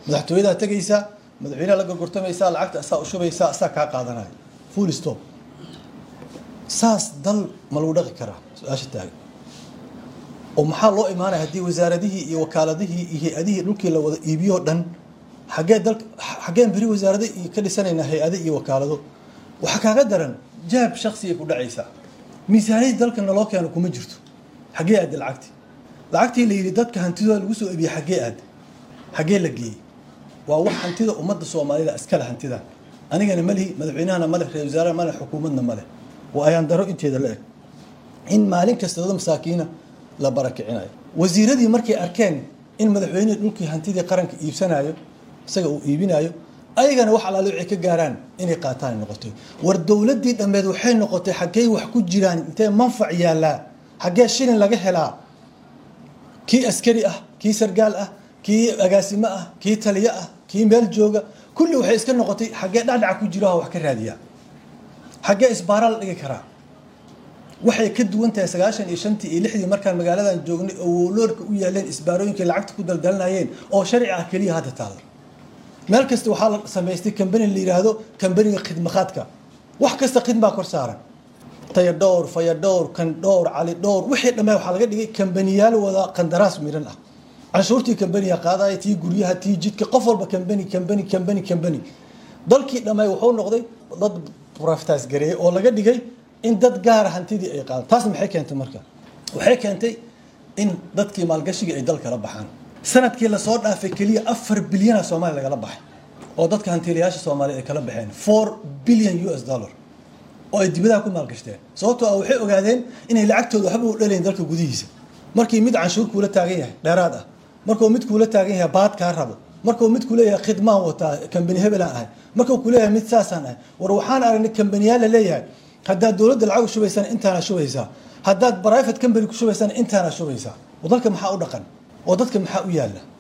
madaxtooyadaa tegaysaa madaxweynaha la gorgortamaysaa lacagta asaa u shubaysaa asaa kaa qaadanaya full stop saas dal ma lagu dhaqi karaa su-aasha taagan oo maxaa loo imaanaya haddii wasaaradihii iyo wakaaladihii iyo hay-adihii dhulkii la wada iibiyoo dhan xaggee dalka xaggeen beri wasaarada iyo ka dhisanaynaa hay-ado iyo wakaalado waxaa kaaga daran jaab shaksiyay ku dhacaysaa miisaaniyadii dalka naloo keeno kuma jirto xaggee aadde lacagtii lacagtii la yidhi dadka hantidooda lagu soo iibiyey xaggee aadde xaggee la geeyey waa wax hantida ummadda soomaalida iskale hantida anigana malihi madaxweynahana maleh ra-isul wasaaraha maleh xukuumadna maleh waa ayaan daro inteeda la eg in maalin kasta dad masaakiina la barakicinayo wasiiradii markay arkeen in madaxweynihii dhulkii hantidii qaranka iibsanayo isaga uu iibinayo ayagana wax alaale waxay ka gaaraan inay qaataan noqotay war dowladdii dhammeed waxay noqotay xaggey wax ku jiraan intee manfac yaallaa xaggee shilin laga helaa kii askari ah kii sargaal ah kii agaasimo ah kii taliyo ah kii meel jooga kulli waxay iska noqotay xaggee dhacdhaca ku jiro wax ka raadiyaa xaggee isbaara la dhigi karaa waxay ka duwan tahay sagaashan iyo shantii iyo lixdii markaan magaaladan joognay oo woloorka u yaaleen isbaarooyinkay lacagta ku daldalanayeen oo sharci ah keliya hadda taala meel kasta waxaa la samaystay kambani la yidhaahdo kambaniga khidmaqaadka wax kasta khidmaa kor saaran taya dhowr faya dhowr kan dhowr cali dhowr wixii dhammaa waxaa laga dhigay kambaniyaal wada qandaraas miran ah canshuurtii kambaniga qaadaya tii guryaha tii jidka qof walba kambani kambani kambani kambani dalkii dhammaay wuxuu noqday dad profitaas gareeyey oo laga dhigay in dad gaara hantidii ay qaadaan taas maxay keentay marka waxay keentay in dadkii maalgashigii ay dalkala baxaan sanadkii lasoo dhaafay keliya afar bilyana soomaaliya lagala baxay oo dadka hantiilayaasha soomaaliya ay kala baxeen four billion u s dollar oo ay dibadaha ku maalgashteen sababtoo ah waxay ogaadeen inay lacagtooda waxba u dhalayn dalka gudihiisa markii mid canshuur kuula taagan yahay dheeraad ah markuu mid kuula taagan yahay baad kaa rabo markuu mid kuleeyahay khidmaan wataa kambani hebelaan ahay markuu kuleeyahay mid saasaan ahay war waxaan aragnay kambaniyaal la leeyahay haddaad dowladda lacag u shubaysaan intaana shubaysaa haddaad private company ku shubaysaan intaana shubaysaa oo dalka maxaa u dhaqan oo dadka maxaa u yaalla